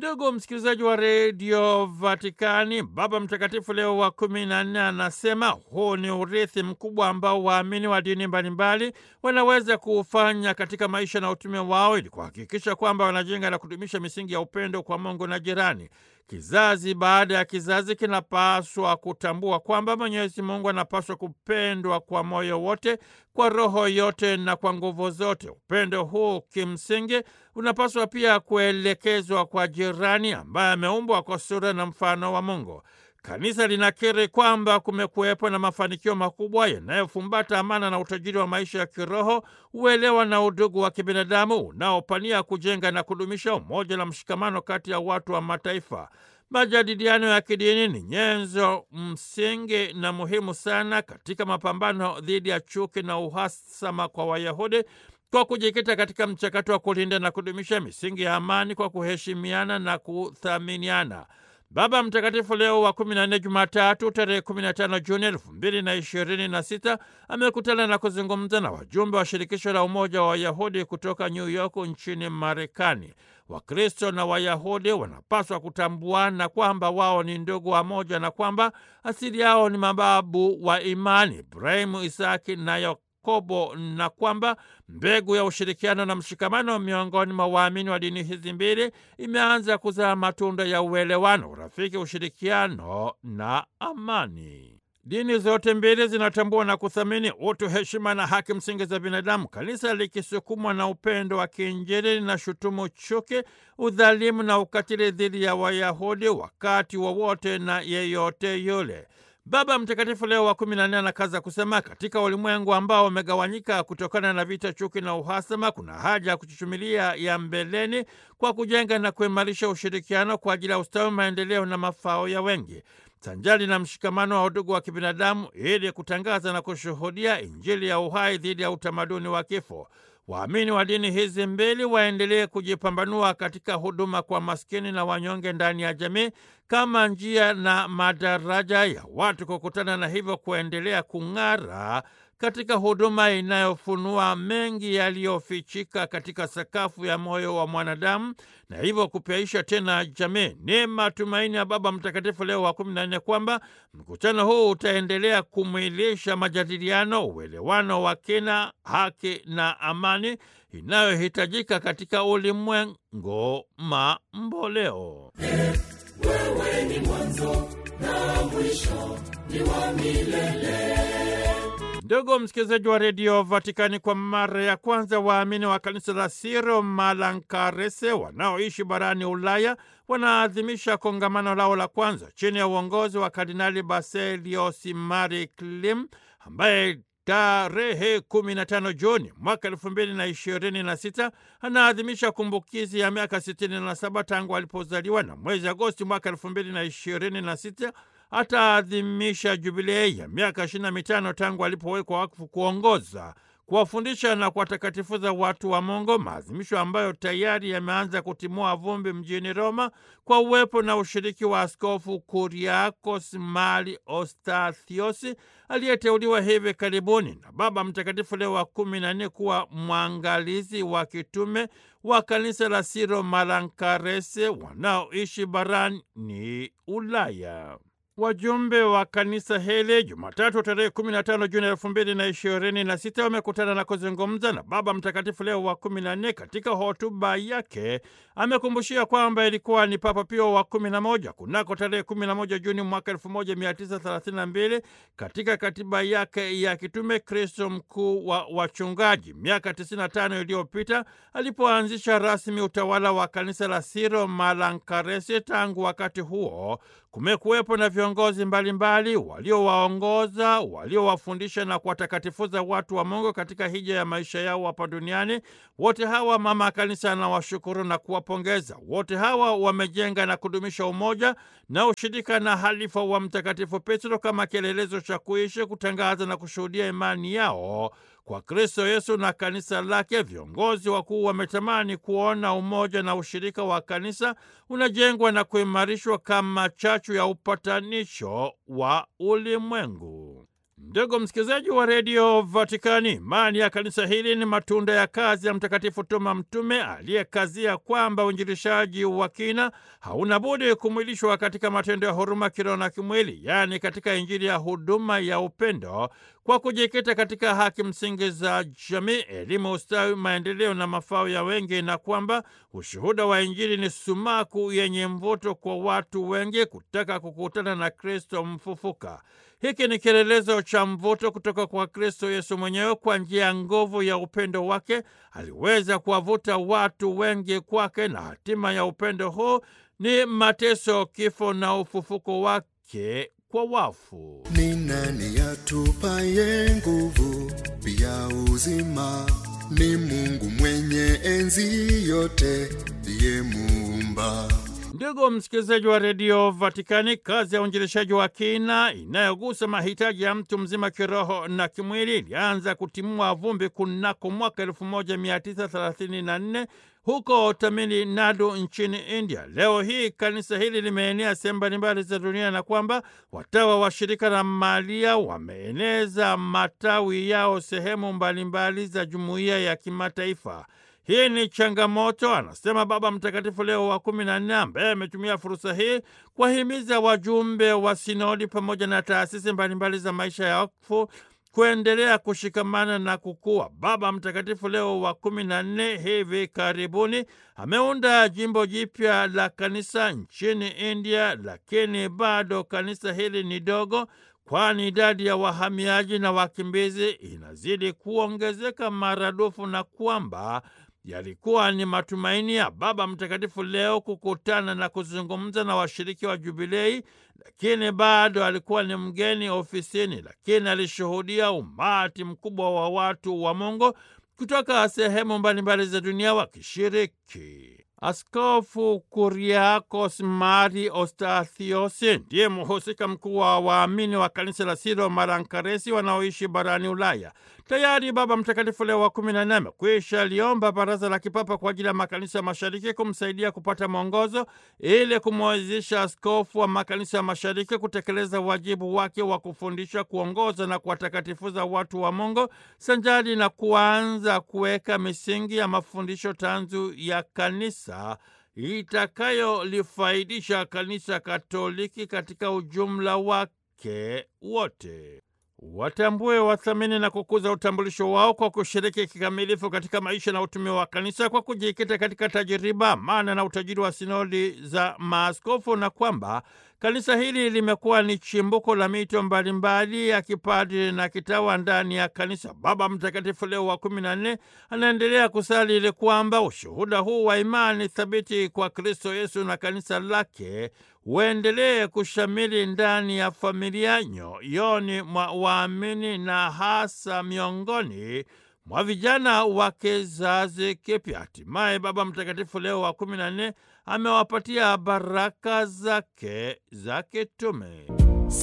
Ndugu msikilizaji wa redio Vatikani, Baba Mtakatifu Leo wa kumi na nne anasema huu ni urithi mkubwa ambao waamini wa dini mbalimbali wanaweza kuufanya katika maisha na utume wao ili kuhakikisha kwamba wanajenga na kudumisha misingi ya upendo kwa Mungu na jirani. Kizazi baada ya kizazi kinapaswa kutambua kwamba Mwenyezi Mungu anapaswa kupendwa kwa moyo wote, kwa roho yote na kwa nguvu zote. Upendo huu kimsingi unapaswa pia kuelekezwa kwa jirani ambaye ameumbwa kwa sura na mfano wa Mungu. Kanisa linakiri kwamba kumekuwepo na mafanikio makubwa yanayofumbata amana na utajiri wa maisha ya kiroho, uelewa na udugu wa kibinadamu unaopania kujenga na kudumisha umoja na mshikamano kati ya watu wa mataifa. Majadiliano ya kidini ni nyenzo msingi na muhimu sana katika mapambano dhidi ya chuki na uhasama kwa Wayahudi kwa kujikita katika mchakato wa kulinda na kudumisha misingi ya amani kwa kuheshimiana na kuthaminiana. Baba Mtakatifu Leo wa 14 Jumatatu tarehe 15 Juni 2026 amekutana na kuzungumza na wajumbe wa shirikisho la Umoja wa Wayahudi kutoka New York nchini Marekani. Wakristo na Wayahudi wanapaswa kutambuana kwamba wao ni ndugu wa moja na kwamba asili yao ni mababu wa imani Ibrahimu, Isaki na Yakobo na kwamba mbegu ya ushirikiano na mshikamano miongoni mwa waamini wa dini hizi mbili imeanza kuzaa matunda ya uelewano, urafiki, ushirikiano na amani. Dini zote mbili zinatambua na kuthamini utu, heshima na haki msingi za binadamu. Kanisa likisukumwa na upendo wa kiinjili linashutumu chuki, udhalimu na ukatili dhidi ya Wayahudi wakati wowote wa na yeyote yule. Baba Mtakatifu Leo wa kumi na nne anakaza kusema, katika ulimwengu ambao umegawanyika kutokana na vita, chuki na uhasama, kuna haja ya kuchuchumilia ya mbeleni kwa kujenga na kuimarisha ushirikiano kwa ajili ya ustawi, maendeleo na mafao ya wengi sanjali na mshikamano wa udugu wa kibinadamu ili kutangaza na kushuhudia Injili ya uhai dhidi ya utamaduni wa kifo. Waamini wa dini hizi mbili waendelee kujipambanua katika huduma kwa maskini na wanyonge ndani ya jamii kama njia na madaraja ya watu kukutana na hivyo kuendelea kung'ara katika huduma inayofunua mengi yaliyofichika katika sakafu ya moyo wa mwanadamu na hivyo kupyaisha tena jamii. Ni matumaini ya Baba Mtakatifu Leo wa kumi na nne kwamba mkutano huu utaendelea kumwilisha majadiliano, uelewano wa kina, haki na amani inayohitajika katika ulimwengu mamboleo. Wewe ni mwanzo na mwisho, ni wa milele. Ndugu msikilizaji wa redio Vatikani, kwa mara ya kwanza waamini wa kanisa la Siro Malankarese wanaoishi barani Ulaya wanaadhimisha kongamano lao la kwanza chini ya uongozi wa Kardinali Baselios Mari Klim ambaye tarehe 15 Juni mwaka elfu mbili na ishirini na sita anaadhimisha kumbukizi ya miaka 67 tangu alipozaliwa, na mwezi Agosti mwaka elfu mbili na ishirini na sita ataadhimisha jubilei ya miaka ishirini na mitano tangu alipowekwa wakfu kuongoza, kuwafundisha na kuwatakatifuza watu wa Mungu, maadhimisho ambayo tayari yameanza kutimua vumbi mjini Roma kwa uwepo na ushiriki wa Askofu Kuriakos Mali Ostathios aliyeteuliwa hivi karibuni na Baba Mtakatifu Leo wa kumi na nne kuwa mwangalizi wa kitume wa kanisa la Siro Malankarese wanaoishi barani Ulaya. Wajumbe wa kanisa hili Jumatatu tarehe 15 Juni elfu mbili na ishirini na sita wamekutana na kuzungumza na Baba Mtakatifu Leo wa kumi na nne. Katika hotuba yake amekumbushia kwamba ilikuwa ni Papa Pio wa kumi na moja kunako tarehe 11 Juni mwaka 1932 katika katiba yake ya kitume Kristo mkuu wa wachungaji, miaka 95 iliyopita alipoanzisha rasmi utawala wa kanisa la Siro Malankaresi. Tangu wakati huo kumekuwepo na viongozi mbalimbali waliowaongoza, waliowafundisha na kuwatakatifuza watu wa Mungu katika hija ya maisha yao hapa duniani. Wote hawa mama kanisa anawashukuru na kuwapongeza. Wote hawa wamejenga na kudumisha umoja na ushirika na halifa wa Mtakatifu Petro kama kielelezo cha kuishi, kutangaza na kushuhudia imani yao kwa Kristo Yesu na kanisa lake. Viongozi wakuu wametamani kuona umoja na ushirika wa kanisa unajengwa na kuimarishwa kama chachu ya upatanisho wa ulimwengu. Ndugu msikilizaji wa redio Vatikani, imani ya kanisa hili ni matunda ya kazi ya Mtakatifu Toma Mtume aliyekazia kwamba uinjilishaji wa kina hauna budi kumwilishwa katika matendo ya huruma kiroho na kimwili, yaani katika Injili ya huduma ya upendo, kwa kujikita katika haki msingi za jamii, elimu, ustawi, maendeleo na mafao ya wengi, na kwamba ushuhuda wa Injili ni sumaku yenye mvuto kwa watu wengi kutaka kukutana na Kristo mfufuka. Hiki ni kielelezo cha mvuto kutoka kwa Kristo Yesu mwenyewe. Kwa njia ya nguvu ya upendo wake aliweza kuwavuta watu wengi kwake, na hatima ya upendo huu ni mateso, kifo na ufufuko wake kwa wafu. Ni nani atupaye nguvu pia uzima? Ni Mungu mwenye enzi yote, ndiye muumba Ndugu msikilizaji wa redio Vatikani, kazi ya uinjilishaji wa kina inayogusa mahitaji ya mtu mzima kiroho na kimwili ilianza kutimua vumbi kunako mwaka 1934 huko Tamil Nadu nchini India. Leo hii kanisa hili limeenea sehemu mbalimbali za dunia na kwamba watawa wa shirika la Maria wameeneza matawi yao sehemu mbalimbali za jumuiya ya kimataifa. Hii ni changamoto, anasema Baba Mtakatifu Leo wa kumi na nne, ambaye ametumia fursa hii kuwahimiza wajumbe wa sinodi pamoja na taasisi mbalimbali za maisha ya wakfu kuendelea kushikamana na kukua. Baba Mtakatifu Leo wa kumi na nne hivi karibuni ameunda jimbo jipya la kanisa nchini India, lakini bado kanisa hili ni dogo kwani idadi ya wahamiaji na wakimbizi inazidi kuongezeka maradufu na kwamba yalikuwa ni matumaini ya Baba Mtakatifu Leo kukutana na kuzungumza na washiriki wa Jubilei, lakini bado alikuwa ni mgeni ofisini, lakini alishuhudia umati mkubwa wa watu wa Mungu kutoka sehemu mbalimbali za dunia wakishiriki. Askofu Kuriakos Mari Ostathios ndiye mhusika mkuu wa waamini wa kanisa la Siro Marankaresi wanaoishi barani Ulaya. Tayari Baba Mtakatifu Leo wa kumi na nne amekwisha liomba Baraza la Kipapa kwa ajili ya makanisa ya mashariki kumsaidia kupata mwongozo ili kumwezesha askofu wa makanisa ya mashariki kutekeleza wajibu wake wa kufundisha, kuongoza na kuwatakatifuza watu wa Mungu sanjari na kuanza kuweka misingi ya mafundisho tanzu ya kanisa itakayolifaidisha kanisa Katoliki katika ujumla wake wote. Watambue, wathamini na kukuza utambulisho wao kwa kushiriki kikamilifu katika maisha na utume wa kanisa kwa kujikita katika tajiriba, maana na utajiri wa sinodi za maaskofu, na kwamba kanisa hili limekuwa ni chimbuko la mito mbalimbali ya kipadri na kitawa ndani ya kanisa. Baba Mtakatifu Leo wa kumi na nne anaendelea kusali ili kwamba ushuhuda huu wa imani thabiti kwa Kristo Yesu na kanisa lake uendelee kushamili ndani ya familia, nyoyoni mwa waamini na hasa miongoni mwa vijana wa kizazi kipya. Hatimaye Baba Mtakatifu Leo wa kumi na nne amewapatia baraka zake za kitume.